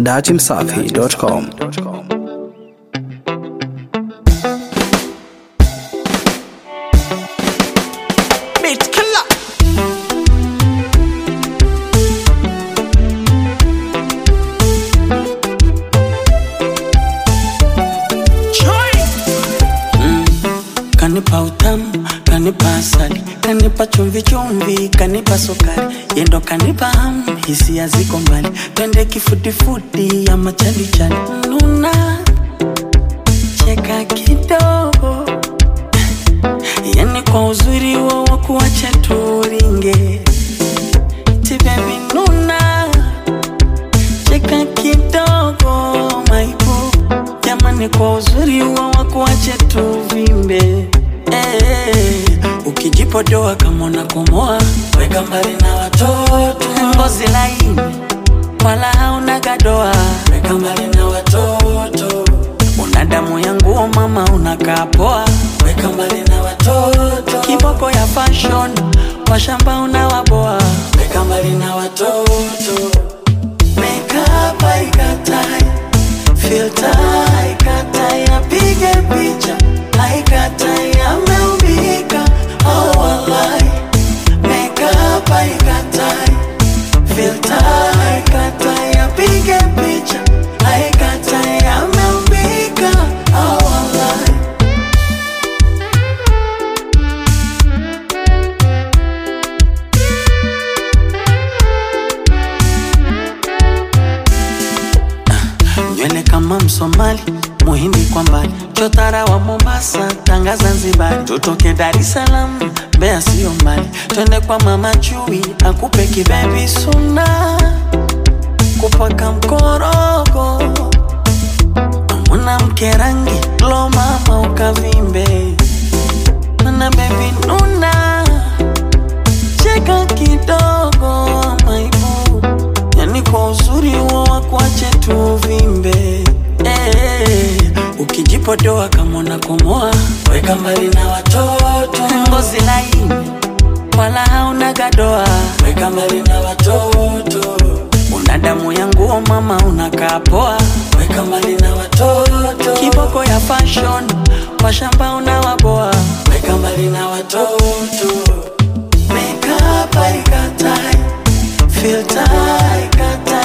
datimsafi.com. Beat killer. kanipa utamu, kanipa asali, kanipa chumvi chumvi, kanipa sukari, yendo kanipa hamu, hisia ziko mbali, twende kifudifudi ya machali chali, nuna cheka kidogo, yani kwa uzuri wo wa kuacha turinge, ti baby nuna cheka kidogo maipo jamani kwa uzuri huo wa kuache tuvimbe eh, ukijipodoa kama unakomoa weka mbali na watoto ngozi laini wala hauna gadoa weka mbali na watoto una damu ya nguo mama unakaa poa weka mbali na watoto kiboko ya fashion washamba unawaboa weka mbali na watoto Makeup haikatai, filter haikatai, apige picha haikatai, ameumbika oh wallahi. Makeup haikatai, filter haikatai, apige picha haikatai, ameumbika oh wallahi. nywele kama Msomali, Muhindi kwa mbali, chotara wa Mombasa, Tanga Zanzibar, tutoke Dar es Salaam, Mbeya sio mbali, twende kwa mama Chui akupe kibebi suna, kupaka mkorogo, mwanamke rangi lo mama ukavimbe, mana bebi nuna, cheka kidogo maibu yani kwa uzuri huo wa kuache tuvimbe eh, ukijipodoa kama unakomoa weka mbali na watoto ngozi laini wala hauna gadoa weka mbali na watoto una damu ya nguo mama unakaa poa weka mbali na watoto kiboko ya fashion washamba unawaboa weka mbali na watoto Makeup haikatai, filter haikatai